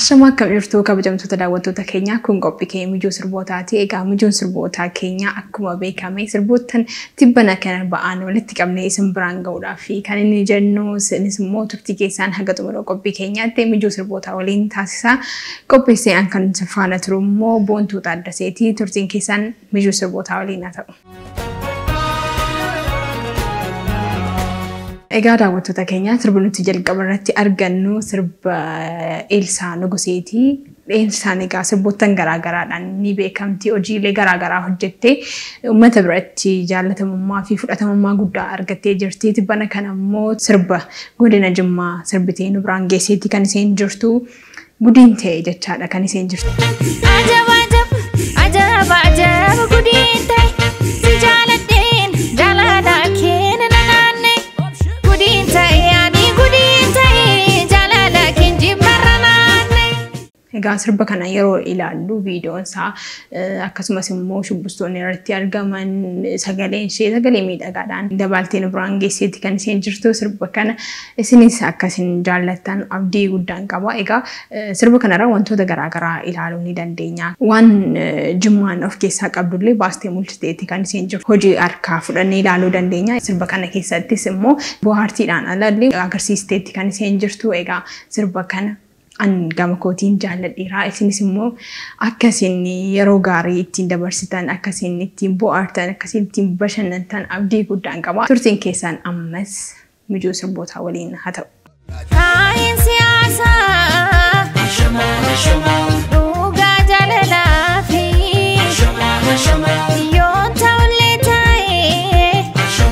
Ashama akkam jirtu kabajamtoota daawwattoota keenyaa kun qophii keenya mijuu sirbootaati. Egaa mijuun sirbootaa keenya akkuma beekame sirboottan tibbana kana ba'an walitti qabnee isin biraan ga'uudhaaf kan inni jennu isinis immoo turtii keessaan haga xumura qophii keenyaatti mijuu sirbootaa waliin taasisaa. Qopheessee an kan faana turu immoo boontuu taaddaseeti. Turtiin keessaan mijuu sirbootaa waliin haa ta'u. Egaa daawwattoota keenya sirba nuti jalqaba irratti argannu sirba Eelsaa Nuguseeti. Eelsaan egaa sirboottan garaagaraadhaan ni beekamti. Hojiilee garaagaraa hojjettee uummata biratti jaalatamummaa fi fudhatamummaa guddaa argattee jirti. Tibbana kana immoo sirba godina Jimmaa sirbitee nu biraan geesseetti kan isheen jirtu. Gudiin ta'e jechaadha kan isheen jirtu. Ajaba ajaba ajaba ajaba gudiin ta'e si jaaladheen jaalala keenya nanaanne gudiin ta'e ani gudiin ta'e jaalala keenya jibbarra naanne. Egaa sirba kana yeroo ilaallu viidiyoon isaa akkasumas immoo shubbistoonni irratti argaman sagaleen ishee sagalee miidhagaadhaan dabaltee nu biraan geesseetti kan isheen jirtu sirba kana isinis akkasin jaallattan abdii guddaan qaba. Egaa sirba kanarraa wantoota garaagaraa ilaaluu ni dandeenya. Waan jimmaan of keessaa qabdullee baastee mul'isteetti kan isheen jirtu. Hojii harkaa fudhannee ilaaluu dandeenya. Sirba kana keessattis immoo bohaartiidhaan alallee agarsiisteetti kan isheen jirtu. Egaa sirba kana an gama kootiin jaalladheera. Isinis immoo akkasiin yeroo gaarii ittiin dabarsitan, akkasiin ittiin bohaartan, akkasiin ittiin bashannantan abdii guddaan qaba. Turtiin keessaan ammas mijuu sirbootaa waliin haa ta'u. Kaayin siyaasaa dhugaa jaalalaa fi yoo ta'ullee ta'e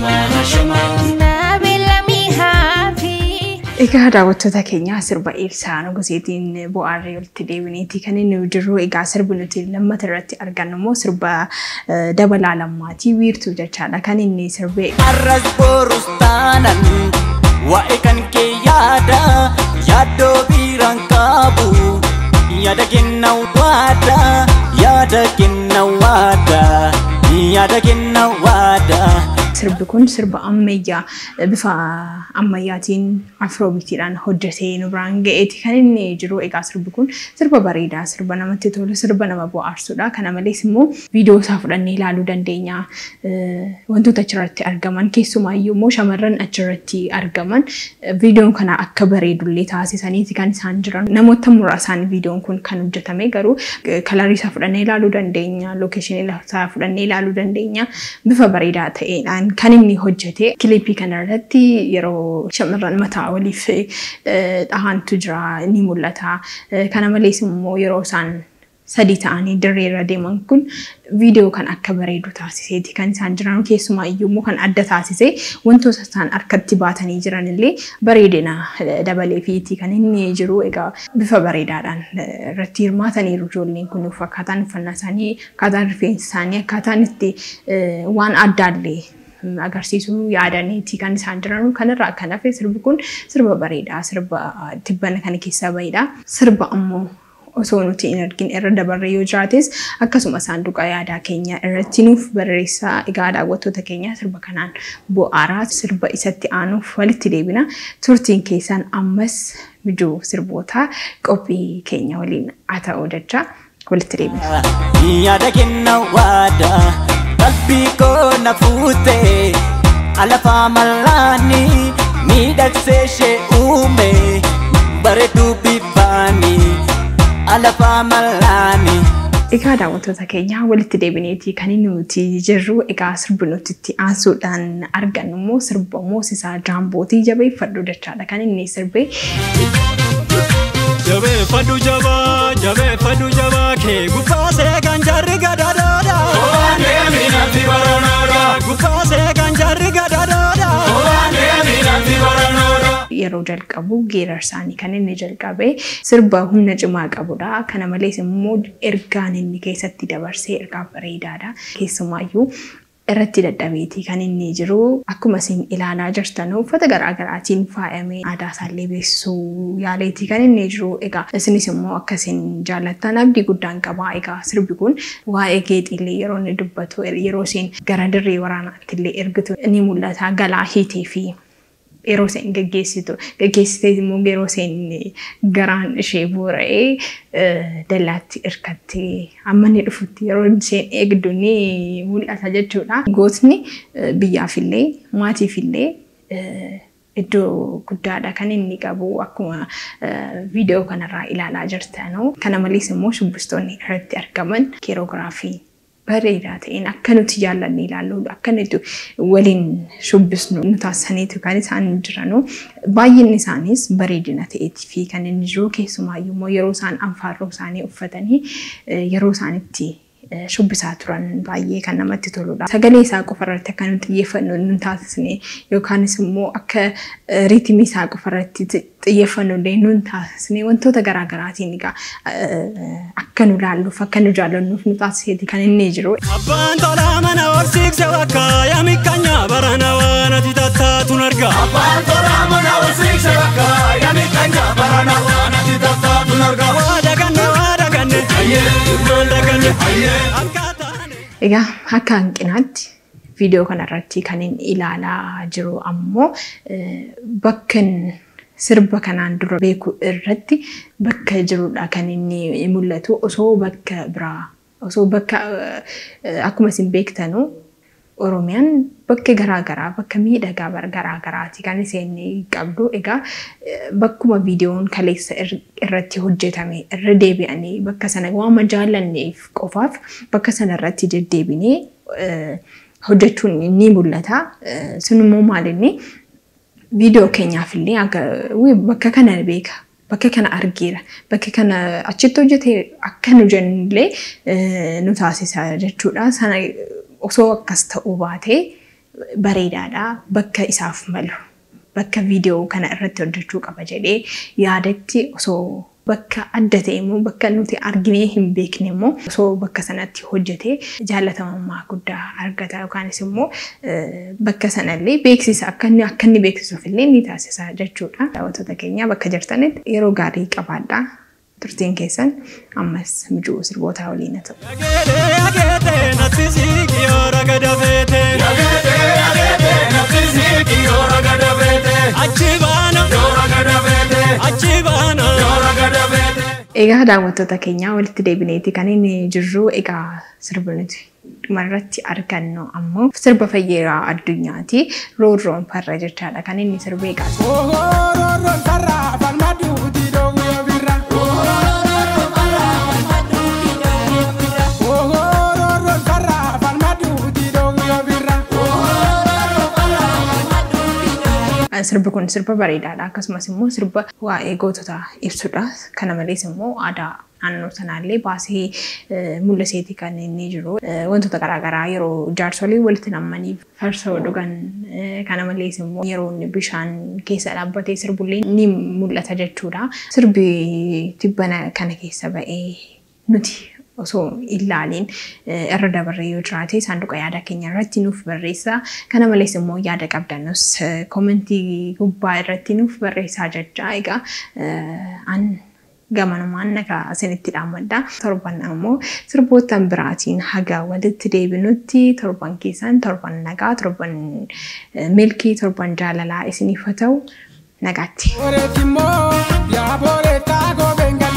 nabeellamii haafi. Egaa daawwattoota keenyaa sirba Eelsaa Nuguseetiin bu'aarree walitti deebineeti kan inni jiru. Egaa sirbi nuti lammata irratti argannu immoo sirba eh, dabalaa lammaatii wiirtuu jechaadha kan inni sirbee. Arras borus taanan waa'ee kan kee yaada yaaddoo biiraan qabu yaada kenna waada yaada kenna waada yaada kenna waada. Sirbi kun sirba ammayyaa bifa ammayyaatiin afroobiitiidhaan hojjetee nu biraan ga'eeti kan inni jiru. Egaa sirbi kun sirba bareedaa, sirba namatti tolu, sirba nama bohaarsudha. Kana malees immoo viidiyoo isaa fudhannee ilaaluu dandeenya. Eh, Wantoota achirratti argaman keessumaayyuu immoo shamarran achirratti argaman eh, viidiyoon kana akka bareedullee taasisaniiti kan isaan jiran. Namoota muraasaan viidiyoon kun kan hojjetame garuu eh, kalarii isaa fudhannee ilaaluu dandeenya, lookeeshinii isaa fudhannee ilaaluu dandeenya. Bifa bareedaa ta'eedhaan kan inni hojjete kilipii kana irratti yeroo shamarran mataa waliif eh, dhahantu jira ni mul'ata. Eh, Kana malees immoo yeroo isaan sadii ta'anii dirree irra deeman kun viidiyoo kan akka bareedu taasiseeti kan isaan jiran keessumaa iyyuu immoo kan adda taasise wantoota isaan harkatti baatanii jiran illee bareedina eh, dabalee fiiti kan inni jiru egaa bifa bareedaadhaan eh, irratti hirmaataniiru ijoolleen kun akkaataan uffannaa isaanii akkaataan rifeensa isaanii akkaataan itti eh, waan addaallee agarsiisuu yaadaniiti kan isaan jiran kanarraa kan hafe sirbi kun sirba bareedaa sirba tibbana kana keessaa bahedha sirba ammoo osoo nuti hin argin irra dabarre yoo jiraates akkasuma saanduqa yaadaa keenya irratti nuuf barreessaa egaa daawwattoota keenya sirba kanaan bo'aaraa sirba isatti aanuuf walitti deebina turtiin keessan ammas mijuu sirbootaa qophii keenya waliin haa ta'u jecha walitti deebina. yaada kenna waada qalbii koo na fuute alafaa mallaani miidhagsee ishee uume bareedduu bifaani alafaa mallaani. Egaa daawwattoota keenya walitti deebineetii kan inni nuti jirru egaa sirbi nuti itti aansuudhaan argannu immoo sirba moosisaa jaambootii jabeeffadhu jechaadha kan inni sirbee Jabeeffadhu jabaa, jabeeffadhu jabaa kee guffaasee kan jarri gadadoodha. Waan deeminatti baranoodha. Guffaasee kan jarri gadadoodha. Waan deeminatti baranoodha. yeroo jalqabu geerarsaanii kan inni jalqabe sirba humna cimaa qabudha. Kana malees immoo ergaan inni keessatti dabarsee ergaa bareedaadha. Keessumaayyuu irratti dadhabeetii kan inni jiru akkuma isin ilaalaa jirtan uffata garaagaraatiin faayamee aadaa isaallee beeksisuu yaaleetii kan inni jiru egaa isinis immoo akka isin jaallattan abdii guddaan qaba egaa sirbi kun waa'ee geexiillee yeroo inni dubbatu yeroo isin gara dirree waraanaatti illee ergitu ni mul'ata galaa hiitee fi yeroo isheen gaggeessitu gaggeessitee immoo yeroo isheen garaan ishee boora'ee dallaatti hirkattee amma inni dhufutti yeroo isheen eegdu ni mul'ata jechuudha. Gootni biyyaafillee maatiifillee iddoo guddaadha kan inni qabu akkuma viidiyoo kanarraa ilaalaa jirtanuu. Kana malees immoo shubbistoonni irratti argaman keeroogiraafii bareedaa ta'een akka nuti jaallanne ilaallu akka nuti waliin shubbisnu nu taasisaniitu kan isaan jiranu baay'inni isaanis bareedina ta'eetii fi kan inni jiru keessumaayyuu immoo yeroo isaan anfaarroo isaanii uffatanii yeroo isaan itti shubbisaa turan baay'ee kan namatti toludha. Sagalee isaa qofa irratti akka nuti xiyyeeffannu nu taasisne yookaanis immoo akka riitimii isaa qofa irratti xiyyeeffannu illee nu taasisne wantoota garaagaraatiin egaa akka nu laalluuf akka nu jaallannuuf nu taasiseeti kan inni jiru. Abbaan tolaa mana horsiikse bakka yaami kanya barana waan ati tattaatun arga. Abbaan tolaa mana horsiikse bakka yaami kanya barana waan ati tattaatun arga. Waa daganne waa daganne maal daganne akkaataa. Egaa akka hanqinaatti viidiyoo kanarratti kan inni ilaalaa jiru ammoo bakka sirba kanaan dura beeku irratti bakka jirudha kan inni mul'atu osoo bakka biraa osoo bakka akkuma isin beektanu Oromiyaan bakka garaagaraa bakka miidhagaa garaagaraati kan isheen qabdu. Egaa bakkuma viidiyoon kaleessa irratti hojjetame irra deebi'anii bakka sana waan jaallanneef qofaaf bakka sana irratti deddeebinee hojjechuun ni mul'ata. Sun immoo maalinni viidiyoo keenyaaf illee bakka kana beeka. Bakka kana argeera. Bakka kana achitti hojjete akka nu jennullee nu taasisa jechuudha. Sana osoo akkas ta'uu baatee bareedaadha. Bakka isaaf malu. Bakka viidiyoo kana irratti hojjechuu qaba jedhee yaadatti osoo bakka adda ta'e immoo bakka nuti arginee hin beekne immoo osoo bakka sanatti hojjetee jaalatamummaa guddaa argata yookaanis immoo bakka sanallee beeksisa akka inni akka inni beeksisuuf illee ni taasisa jechuudha. Daawwattoota keenya bakka jirtanitti yeroo gaarii qabaadha. Turtiin keessan ammas mijuu sirbootaa waliin haa ta'u. Ageetee ageetee natti siqi yoo ragada feete. Ageetee ageetee natti siqi yoo ragada feete. Achi baana Yoo ragada feete. achi baana. Yoo ragada feete. Egaa daawwattoota keenya walitti deebineeti kan inni jirru egaa sirba nuti dhumarratti argannu ammoo sirba fayyeeraa addunyaati. Roorroon farra jechaadha kan inni sirbee qabu. Ooroon sarara falma duuti dhoowwee birra. Ooroon sarara falma duuti dhoowwee birra. Sirbi kun sirba bareedaadha. Akkasumas immoo sirba waa'ee gootota ibsudha. Kana malees immoo aadaa naannoo sanaallee baasee mul'iseeti kan inni jiru. Wantoota garaagaraa yeroo jaarsolii walitti nammanii farsoo dhugan kana malees immoo yeroo inni bishaan keessa dhaabbatee sirbullee ni mul'ata jechuudha. Sirbi tibbana kana keessa ba'ee nuti osoo ilaaliin irra dabarree yoo jiraate saanduqa yaada keenya irratti nuuf barreessa. Kana malees immoo yaada qabdanus koomentii gubbaa irratti nuuf barreessaa jecha egaa an gamanumaan nagaa isinitti dhaammadha. Torban ammoo sirbootaan biraatiin haga walitti deebinutti torban keessan torban nagaa torban milkii torban jaalalaa isiniif haa ta'u nagaatti. Oreetimmoo yaa booreetaa gobenga